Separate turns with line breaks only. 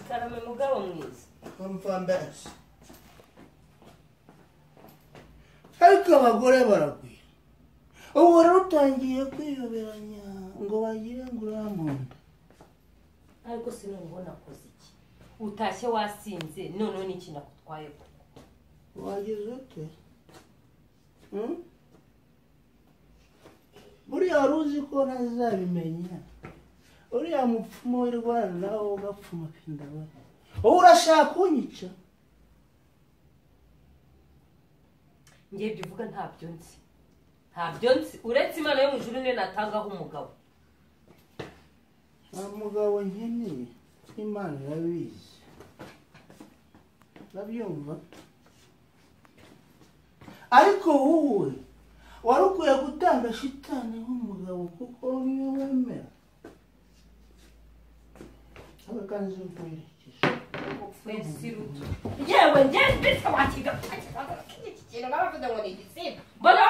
baba mwiza
bamfambasi ariko abagore baragwira ubu rero utangiye kwiyoberanya ngo bagire ngo urambunda
ariko sinubona akoze iki utashye wasinze noneho n'iki nakutwaye koko
wagize ute Hmm? buriya wari uzi ko ntazabimenya uriya mupfumu w'irwana nawe ugapfuma kinda we ubu urashaka kunyica
ngiye ibyo uvuga ntabyo nzi ntabyo nzi uretse imana yo mu ijuru niyo natangaho umugabo
nta mugabo nkeneye imana irabizi urabyumva ariko wowe wari ukwiye gutanga shitani nk'umugabo kuko niyo wemera abakanzi bakuherekeje
wese ruto yewe ngewe mbese wakiga iki kintu baravuga ngo ni igisimba mbona